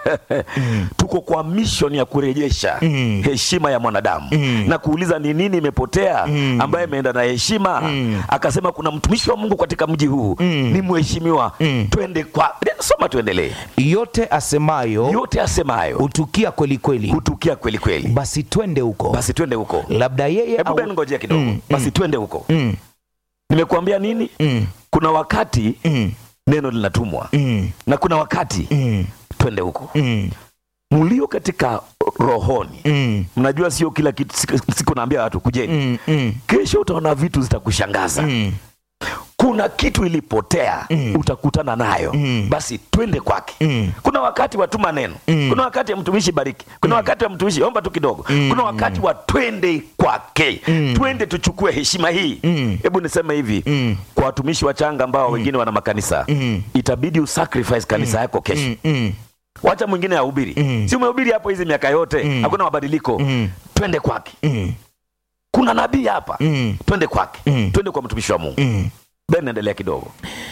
tuko kwa mission ya kurejesha Mm. heshima ya mwanadamu Mm. na kuuliza ni nini imepotea Mm. ambaye imeenda na heshima Mm. akasema kuna mtumishi wa mungu katika mji huu Mm. ni mheshimiwa Mm. twende kwa soma tuendelee yote asemayo yote asemayo hutukia kweli kweli hutukia kweli kweli basi twende huko basi twende huko labda yeye hebu au- ben ngojea kidogo Mm, basi twende huko mm, nimekuambia nini mm, kuna wakati mm, neno linatumwa mm, na kuna wakati mm, twende huko mm, mlio katika rohoni mm, mnajua sio kila kitu siku- siku naambia watu kujeni mm, mm, kesho utaona vitu zitakushangaza mm, kuna kitu ilipotea Mm. utakutana nayo Mm. basi twende kwake mm, kuna wakati watuma neno Mm. kuna wakati ya mtumishi bariki kuna wakati wa mtumishi omba tu kidogo kuna wakati wa twende kwake Mm. twende tuchukue heshima hii Mm. hebu niseme hivi mm, kwa watumishi wachanga ambao wengine wana makanisa Mm. itabidi usacrifice kanisa yako kesho mm, mm, wacha mwingine ahubiri Mm. si umehubiri hapo hizi miaka yote Mm. hakuna mabadiliko mm, twende kwake mm, kuna nabii hapa mm, twende kwake Mm. twende kwa mtumishi wa mungu mm. ben endelea kidogo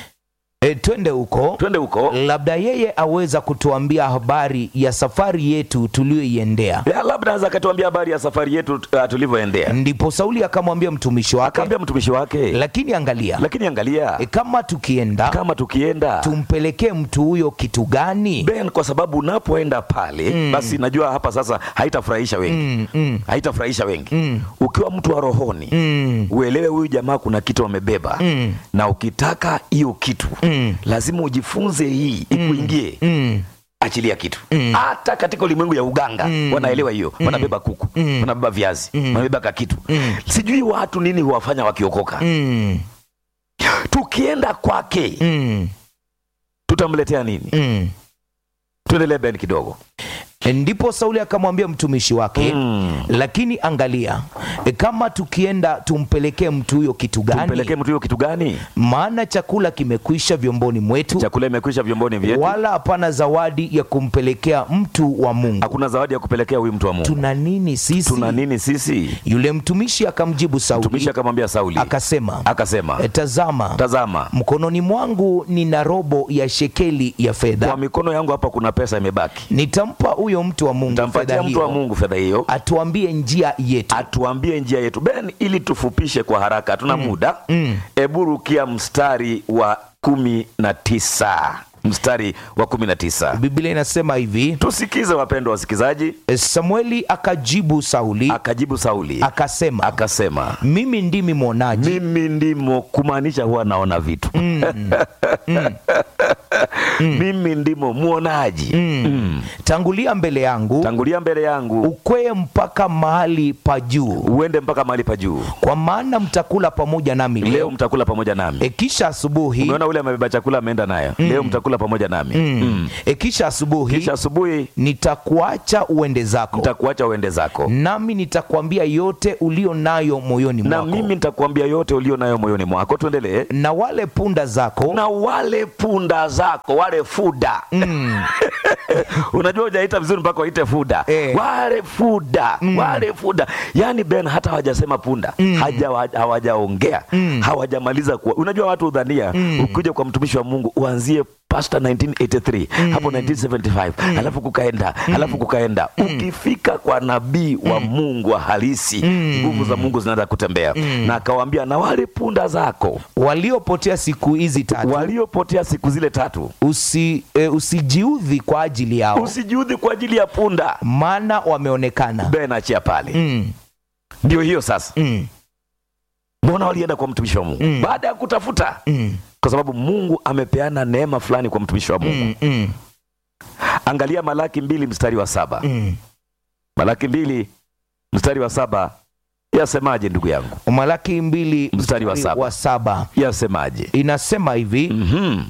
E, twende huko twende huko labda yeye aweza kutuambia habari ya safari yetu tuliyoiendea ya labda anaweza akatuambia habari ya safari yetu uh, tulivyoendea ndipo sauli akamwambia mtumishi wake akaambia mtumishi wake lakini angalia lakini angalia e, kama tukienda kama tukienda tumpelekee mtu huyo kitu gani ben kwa sababu unapoenda pale basi najua hapa sasa haitafurahisha wengi mm, mm, haitafurahisha wengi Mm. ukiwa mtu wa rohoni mm, uelewe huyu jamaa kuna kitu amebeba Mm. na ukitaka hiyo kitu Mm. lazima ujifunze hii ikuingie mm, achilia kitu hata katika ulimwengu ya uganga wanaelewa hiyo wanabeba kuku wanabeba viazi wanabeba kakitu sijui watu nini huwafanya wakiokoka mm, tukienda kwake mm, tutamletea nini mm. tuendelee ben kidogo ndipo sauli akamwambia mtumishi wake Mm. lakini angalia e, kama tukienda tumpelekee mtu huyo kitu tumpelekee gani mtu huyo kitu gani maana chakula kimekwisha vyomboni mwetu chakula imekwisha vyomboni vyetu wala hapana zawadi ya kumpelekea mtu wa mungu hakuna zawadi ya kupelekea huyu mtu wa mungu tuna nini sisi tuna nini sisi yule mtumishi akamjibu mtumishi sauli akamwambia sauli akasema akasema e, tazama tazama mkononi mwangu nina robo ya shekeli ya kwa fedha mikono yangu hapa kuna pesa imebaki nitampa huyo mtu wa mungu fedha tampatia mtu wa hiyo mungu fedha hiyo atuambie njia yetu atuambie njia yetu ben ili tufupishe kwa haraka hatuna muda Mm. hebu rukia mstari wa kumi na tisa mstari wa kumi na tisa biblia inasema hivi tusikize wapendwa wasikilizaji e, samueli akajibu sauli akajibu sauli akasema akasema mimi ndimi mwonaji mimi ndimo kumaanisha huwa naona vitu mimi ndimo mwonaji Mm. tangulia mbele yangu tangulia mbele yangu ukwee mpaka mahali pa juu uende mpaka mahali pa juu kwa maana mtakula pamoja nami leo leo mtakula pamoja nami e, kisha asubuhi umeona ule amebeba chakula ameenda nayo leo mtakula pamoja nami Mm. e, kisha asubuhi kisha asubuhi nitakuacha uende zako nitakuacha uende zako nami nitakwambia yote ulio nayo moyoni na mwako mimi nitakuambia yote ulio nayo moyoni mwako tuendelee na wale punda zako na wale punda zako wale fuda unajua ujaita vizuri mpaka waite fuda Eh. wale fuda wale fuda yaani ben hata hawajasema punda Haja- hawajaongea hawajamaliza kuwa unajua watu udhania ukija kwa mtumishi wa mungu uanzie pasta 1983 hapo 1975 alafu kukaenda alafu kukaenda ukifika kwa nabii wa mungu wa halisi nguvu za mungu zinaanza kutembea na akawaambia na wale punda zako waliopotea siku hizi tatu waliopotea siku zile tatu usi, e, usijiudhi kwa ajili yao usijiudhi kwa ajili ya punda maana wameonekana ben achia pale mm, ndio hiyo sasa mm, mbona walienda kwa mtumishi wa mungu Mm. baada ya kutafuta mm, kwa sababu mungu amepeana neema fulani kwa mtumishi wa mungu mm, mm, angalia malaki mbili mstari wa saba mm. malaki mbili mstari wa saba yasemaje ndugu yangu malaki mbili Mstari wa saba. wa saba yasemaje inasema hivi mm-hmm.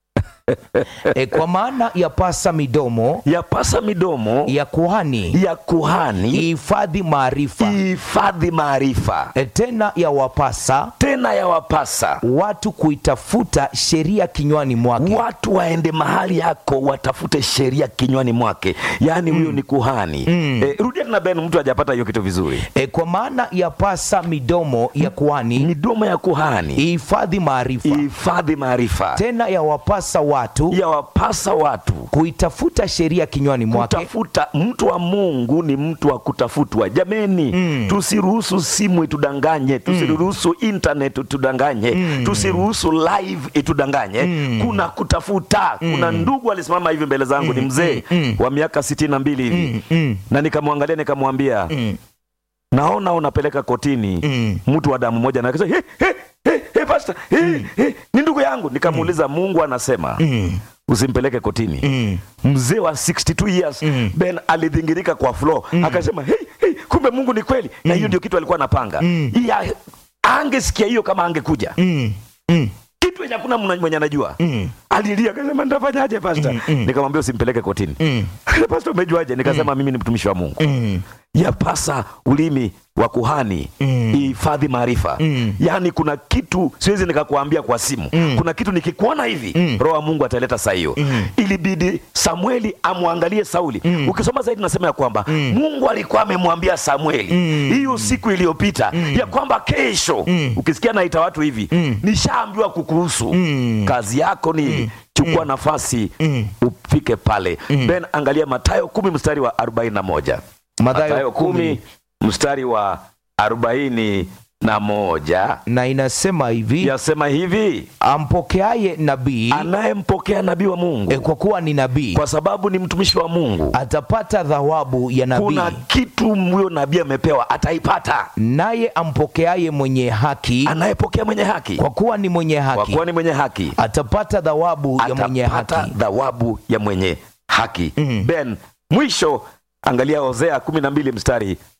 e, kwa maana yapasa midomo yapasa midomo ya kuhani ya kuhani ihifadhi maarifa ihifadhi maarifa e, tena yawapasa tena yawapasa watu kuitafuta sheria kinywani mwake watu waende mahali yako watafute sheria kinywani mwake yaani huyo ni kuhani Mm. e, rudia tena ben mtu hajapata hiyo kitu vizuri e, kwa maana yapasa midomo ya kuhani midomo ya kuhani ihifadhi maarifa ihifadhi maarifa tena yawapasa watu yawapasa watu kuitafuta sheria kinywani mwake kutafuta mtu wa mungu ni mtu wa kutafutwa jameni Mm. tusiruhusu simu itudanganye tusiruhusu internet itudanganye tusiruhusu live itudanganye kuna kutafuta kuna ndugu alisimama hivi mbele zangu ni mzee wa miaka sitini na mbili hivi mm, na nikamwangalia nikamwambia mm, naona unapeleka kotini mm. mtu wa damu moja na akasema, "Hey, hey, hey, hey, pastor, hey, hey, ni ndugu yangu nikamuuliza mungu anasema Mm, usimpeleke kotini mm, mzee wa 62 years Mm. ben alidhingirika kwa floor akasema hey, hey, kumbe mungu ni kweli na hiyo ndio kitu alikuwa anapanga Mm. Ya- angesikia hiyo kama angekuja mm, mm, kitu yenye hakuna mna- mwenye anajua mm, alilia akasema nitafanyaje pasta Mm, mm. nikamwambia usimpeleke kotini mm, pasta umejuaje nikasema mimi ni mtumishi wa mungu mm, yapasa ulimi wa kuhani Mm. ihifadhi maarifa Mm. yaani kuna kitu siwezi nikakuambia kwa simu Mm. kuna kitu nikikuona hivi Mm. roho wa mungu ataleta saa hiyo Mm. ilibidi samueli amwangalie sauli ukisoma zaidi nasema ya kwamba mungu alikuwa amemwambia samueli Mm. hiyo siku iliyopita ya kwamba kesho Mm. ukisikia naita watu hivi Mm. nishaambiwa kukuhusu Mm. kazi yako ni chukua nafasi Mm. ufike pale ben angalia matayo kumi mstari wa 41 Mathayo Mathayo kumi kumi mstari wa arobaini na moja na inasema hivi yasema hivi ampokeaye nabii anayempokea nabii wa Mungu e, kwa kuwa ni nabii kwa sababu ni mtumishi wa Mungu atapata thawabu ya nabii kuna kitu huyo nabii amepewa ataipata naye ampokeaye mwenye haki anayepokea mwenye haki kwa kuwa ni mwenye kwa haki kuwa ni mwenye haki atapata thawabu ya mwenye atapata haki thawabu ya mwenye haki Mm. ben mwisho angalia hosea kumi na mbili mstari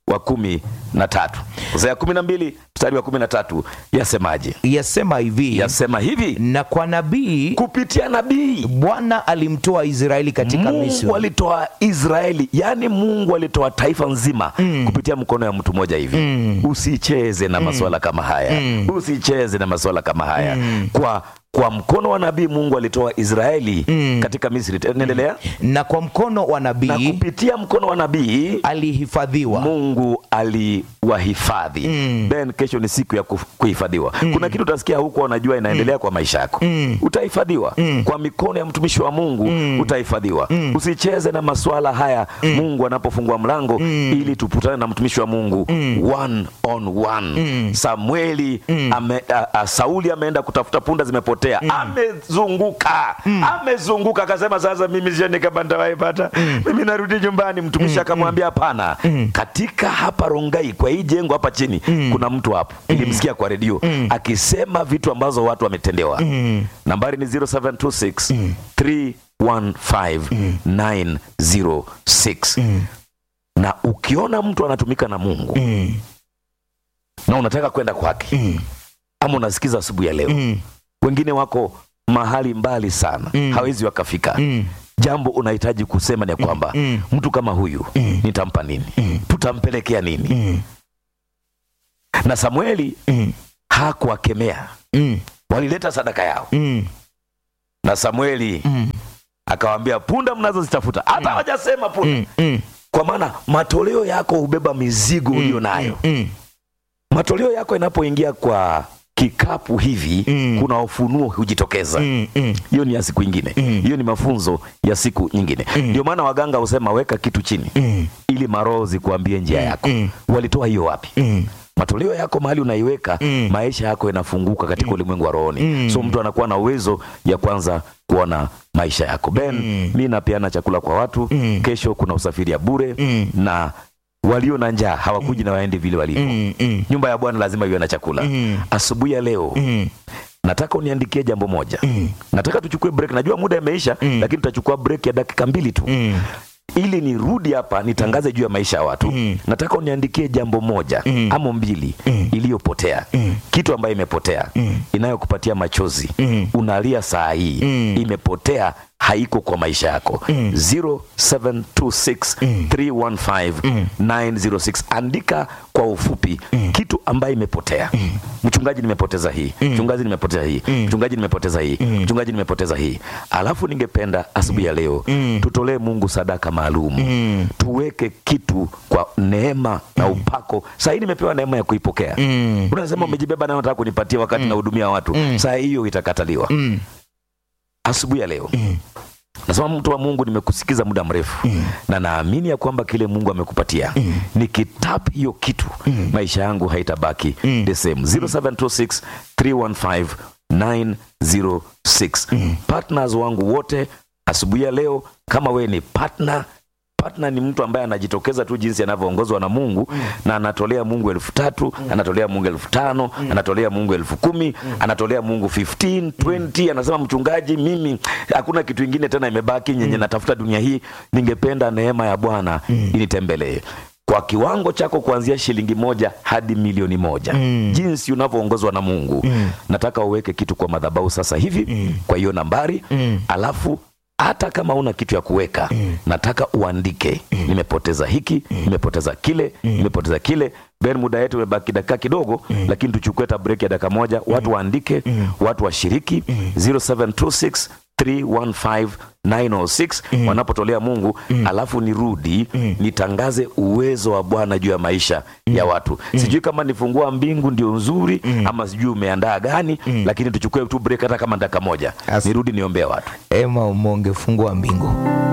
wa kumi na tatu Hosea kumi na mbili mstari wa kumi na tatu yasemaje? yasema hivi Yasema hivi na kwa nabii kupitia nabii bwana alimtoa israeli katika misri Mungu alitoa Israeli, yani Mungu alitoa taifa nzima kupitia mkono ya mtu mmoja hivi. Usicheze na masuala kama haya, usicheze na masuala kama haya. Kwa kwa mkono wa nabii Mungu alitoa Israeli katika Misri. Endelea. na kwa mkono wa Na nabii kupitia mkono wa nabii alihifadhiwa Mungu aliwahifadhi. Ben, kesho ni siku ya kuf- kuhifadhiwa. Kuna kitu utasikia huko, unajua inaendelea kwa maisha yako, utahifadhiwa kwa mikono ya mtumishi wa Mungu, utahifadhiwa. Usicheze na masuala haya Mungu anapofungua mlango ili tuputane na mtumishi wa Mungu one on one. Samueli ame, a, a, Sauli ameenda kutafuta punda zimepotea, amezunguka amezunguka, akasema sasa mimi sioni kama nitawaipata, mimi narudi nyumbani. Mtumishi akamwambia hapana, katika hapa Rongai kwa hii jengo hapa chini kuna mtu hapo, nilimsikia kwa redio akisema vitu ambazo watu wametendewa. Nambari ni 0726 315 906 na ukiona mtu anatumika na Mungu na unataka kwenda kwake ama unasikiza asubuhi ya leo, wengine wako mahali mbali sana, hawezi wakafika. Jambo unahitaji kusema ni kwamba mtu kama huyu nitampa nini? Tutampelekea nini? Na Samueli hakuwakemea, Mm, walileta sadaka yao, mm, na Samueli mm, akawaambia punda mnazozitafuta, hata hawajasema punda, mm, mm, kwa maana matoleo yako hubeba mizigo uliyo nayo. mm, Matoleo yako yanapoingia kwa kikapu hivi, Mm. kuna ufunuo hujitokeza. mm, mm. Hiyo ni ya siku ingine, Mm. hiyo ni mafunzo ya siku nyingine. Ndio maana waganga husema weka kitu chini Mm, ili maroho zikuambie njia yako. Mm. Walitoa hiyo wapi? mm, matoleo yako mahali unaiweka Mm. maisha yako yanafunguka katika ulimwengu wa rohoni Mm. so mtu anakuwa na uwezo ya kwanza kuona maisha yako ben Mm. mi napeana chakula kwa watu Mm. kesho kuna usafiri ya bure Mm. na walio na njaa hawakuji na waende vile walivyo mm, mm, nyumba ya bwana lazima iwe na chakula Mm. asubuhi ya leo mm, nataka uniandikie jambo moja Mm. nataka tuchukue break najua muda imeisha Mm. lakini tutachukua break ya dakika mbili tu mm, ili nirudi hapa nitangaze juu ya maisha ya watu Mm. nataka uniandikie jambo moja Mm. ama mbili Mm. iliyopotea Mm. kitu ambayo imepotea Mm. inayokupatia machozi Mm. unalia saa hii Mm. imepotea haiko kwa maisha yako Mm. 0726 315 906 andika kwa ufupi kitu ambayo imepotea mchungaji nimepoteza hii mchungaji nimepoteza hii mchungaji nimepoteza hii mchungaji nimepoteza hii alafu ningependa asubuhi ya leo tutolee mungu sadaka maalum Mm. tuweke kitu kwa neema na upako saa hii nimepewa neema ya kuipokea Mm. unasema umejibeba nayo nataka kunipatia wakati nahudumia watu saa hiyo itakataliwa mm, asubuhi ya leo nasema mtu wa mungu nimekusikiza muda mrefu na naamini ya kwamba kile mungu amekupatia nikitap hiyo kitu maisha yangu haitabaki the same 0726 315 906 partners wangu wote asubuhi ya leo kama wewe ni partner partner ni mtu ambaye anajitokeza tu jinsi anavyoongozwa na mungu na anatolea mungu elfu tatu anatolea mungu elfu tano anatolea mungu elfu kumi anatolea mungu 15 20 anasema mchungaji mimi hakuna kitu ingine tena imebaki nyenye natafuta dunia hii ningependa neema ya bwana initembelee kwa kiwango chako kuanzia shilingi moja hadi milioni moja jinsi unavyoongozwa na mungu nataka uweke kitu kwa madhabahu sasa hivi kwa hiyo nambari alafu hata kama una kitu ya kuweka nataka uandike nimepoteza hiki nimepoteza kile nimepoteza kile ben muda yetu imebaki dakika kidogo lakini tuchukue ta break ya dakika moja watu waandike watu washiriki 0726 315 906 wanapotolea mungu alafu nirudi nitangaze uwezo wa bwana juu ya maisha ya watu sijui kama nifungua mbingu ndio nzuri ama sijui umeandaa gani lakini tuchukue tu break hata kama dakika moja As- nirudi niombea watu ema umonge fungua mbingu